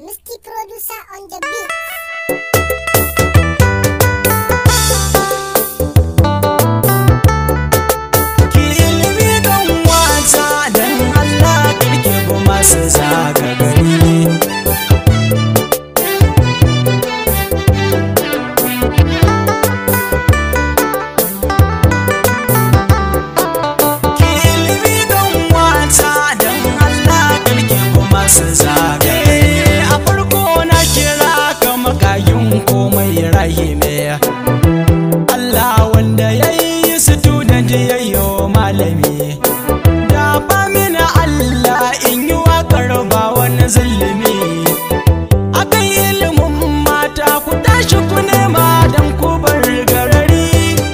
Misty producer on the beat. Ki ilimi don wata don Allah karke kuma su zaga gari. Ki ilimi don wata don Allah karke kuma su zaga gari. A farko na kira ka makayin komai rahime. Allah wanda ya yi student ya yi malami da ba mini Allah in yi waƙar ba wani zulumi akan ilimin mata ku tashi ku nema don ku bar garari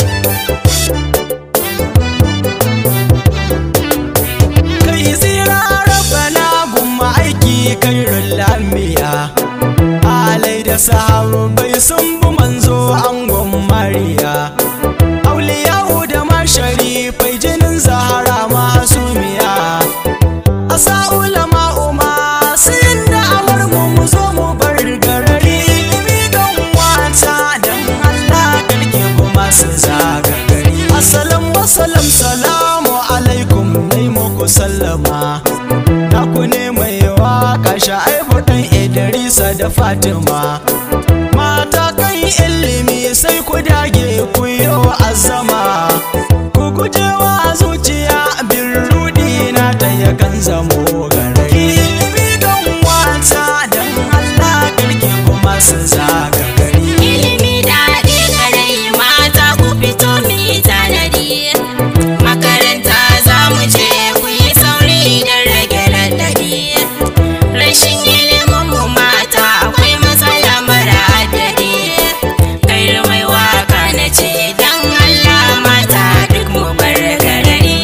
kai tsira rabana gumma aiki kai lamiya alai da sahabbai sun bi manzo angon mariya auliyahu da masharifai jinin zahara masumiya asa ulama umma sun da awar mu mu zo mu bar garari ilimi don wata don Allah karke kuma su zaga gari assalam wasalam salamu alaikum nai muku sallama na ku ne mai waka sha'aibu dan Idrisa da Fatima mata kan ilimi sai ku dage ku yi azama ku gujewa zuciya bin rudi na ta yakan zamo garari ilimi don wata don Allah karke kuma su zaga gari Ilimi daɗi garai mata ku fito mu yi tanadi. Makaranta za mu je ku yi sauri don rage raɗaɗi. Rashin ilimin mu mata akwai matsala mara adadi. Kai mai waka na ce don Allah mata duk mu bar garari.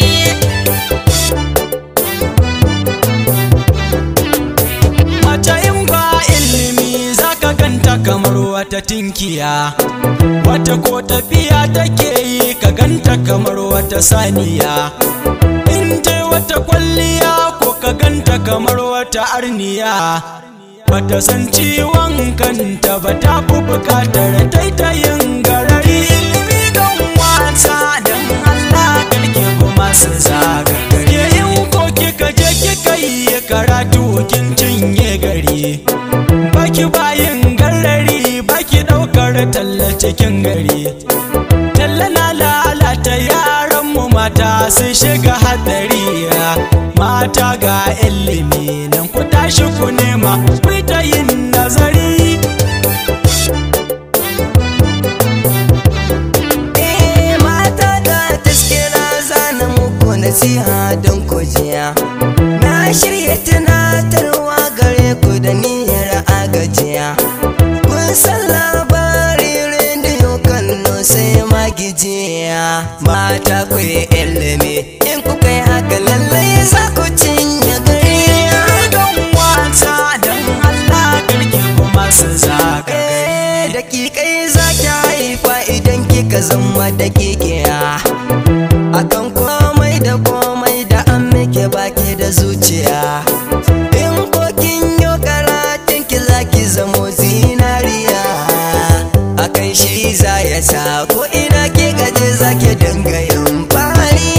Mace in ba ilimi zaka ganta kamar wata tinkiya Wata ko tafiya take yi ka ganta kamar wata saniya In je wata kwalliya ko ka ganta kamar wata arniya Bata san ciwon kanta ba ta fi bukatar taitayin garari ilimi don wata don Allah karke kuma su zaga gari Ke in ko kika je kika yi karatu kin cinye gari Baki bayin garari baki daukar talla cikin gari Talla na lalata yaran mu mata sun shiga hadari Mata ga ilimi nan ku tashi ku nema ku yi ta yin nazari Eh mata da taskira zana muku nasiha don kujiya Na shirya tunatarwa gare ku da niyyar agajiya Kun san labarin rediyo kallo sai magijiya Mata ku yi ilimi in kuka yi haka lallai za ku cinye gari don wata don Allah karke kuma su zaga gari Eh, dakikai za ki haifa idan kika zama dakikiya akan komai da komai da an miki baki da zuciya in kokin yo karatun ki za ki zamo zinariya akan shi za ya sa ko ina ki gaje za ki dinga yin fari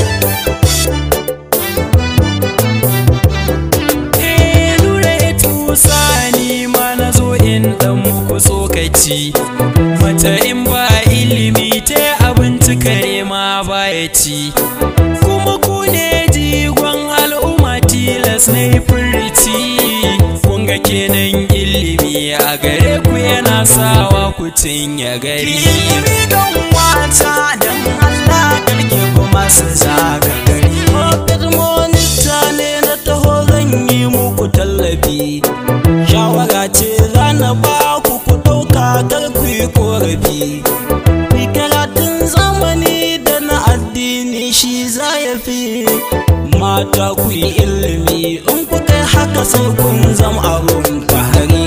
Eh, lura ya tusa ni ma na zo in dan muku tsokaci Mata in ba ilimi ta abinci kare ma baya ci Kuma ku ne jigon al'umma tilas na yi furici Kun ga kenan ilimi a gare ku yana sawa ku cinye gari Ilimi don wata don Allah karke kuma su zaga gari Mafid monita ne na taho zan yi muku tallafi Shawara ce za na ba ku ku ɗauka kar ku yi korafi Ku karatun zamani da na addini shi za ya fi Mata ku yi ilimi in ku kai haka sai kun zama abun fahari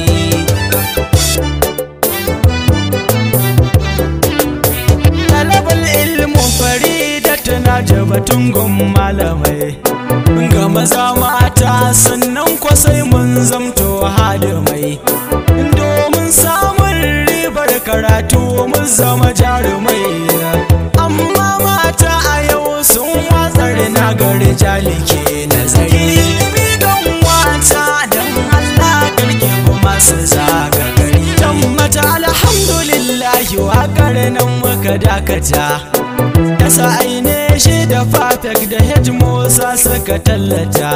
Talabar ilmin farida tana jabatun gun malamai Ga maza mata mata sannan kwasai mun zamto hadimai domin samun ribar karatu mun zama jarumai amma mata a yau sun watsar na gari jalike nazari ilimi don wata don Allah karke kuma su zaga gari dan mata alhamdulillahi waƙar nan muka dakata da sa'aine shi da fatak da hej musa suka tallata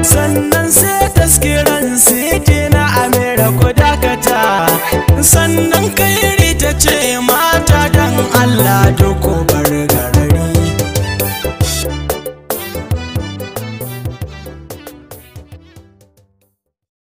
sannan sai taskiran siti na amira ku dakata sannan